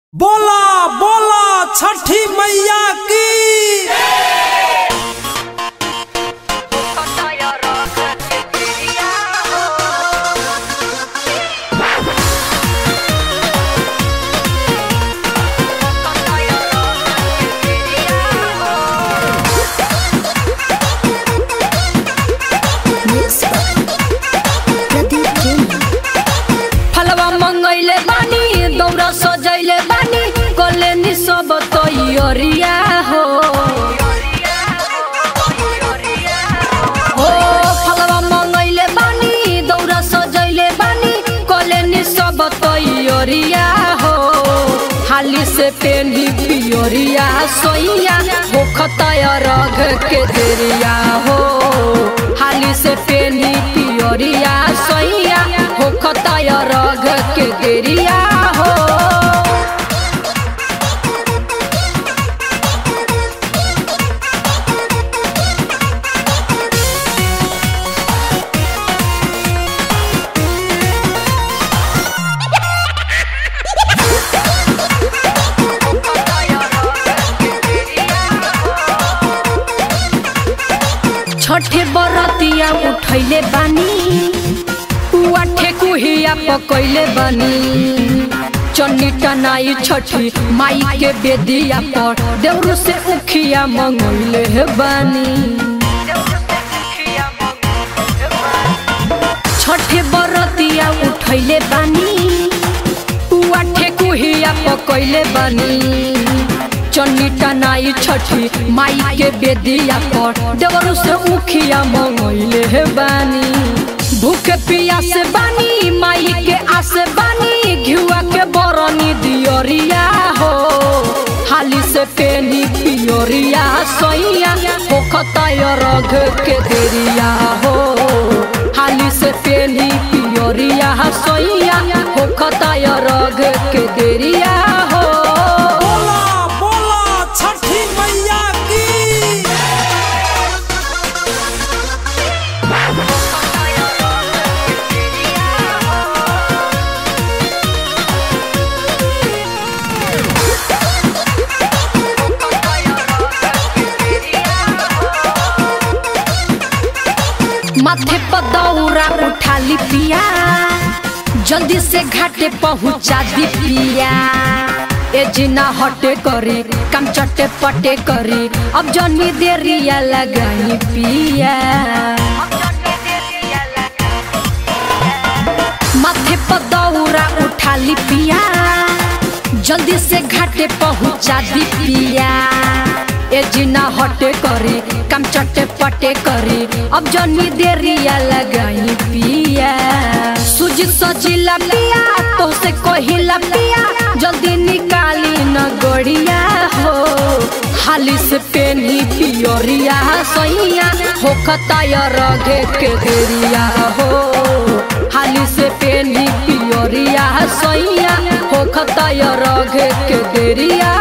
बोला बोला छठी मैया की फलवा मंगैले बानी दौरा सजैले बानी कलेनी सब तैयारिया हो हो फलवा मंगैले बानी दौरा सजैले बानी कलेनी सब तैयारिया हो हाली से पेनी पियोरिया सोइया हो खताया रग के देरिया हो हाली से पेनी पियोरिया सोइया हो खताया रग के देरिया हो छठे बरतिया उठैले बानी पुआ ठेकुहिया पकैले बानी चन्नी टनाई छठी माई के बेदिया पर देउरू से उखिया मंगैले हे बानी छठे बरतिया उठैले बानी पुआ ठेकुहिया पकैले बानी चन्नी टनाई छठी माई के बेदिया पर देवरू से उखिया मंगैले हे बानी भूखे पिया से बानी माई के आस बानी घिउआ के बरनी दियोरिया हो हाली से पेनी पियोरिया सैया हो खताया रग के देरिया हो हाली से पेनी पियोरिया सैया हो खताया रग के देरिया हो बोला बोला छठी मैया की माथे पर दौरा उठा ली पिया जल्दी से घाटे पहुंचा दी पिया ए जिना हटे करी कम चटे पटे करी अब जनी देरिया लगाई पिया माथे पर दौरा उठा ली पिया जल्दी से घाटे पहुंचा दी पिया ए जिना हटे करी कम चटे पटे करी अब जनी देरिया लगाई पिया सूजी सजिला पिया तो से कहिला पिया जल्दी निकाली न गड़िया हो हाली से पेनी पियोरिया सैया हो खताया रगे के देरिया हो हाली से पेनी पियोरिया सैया हो खताया रगे के देरिया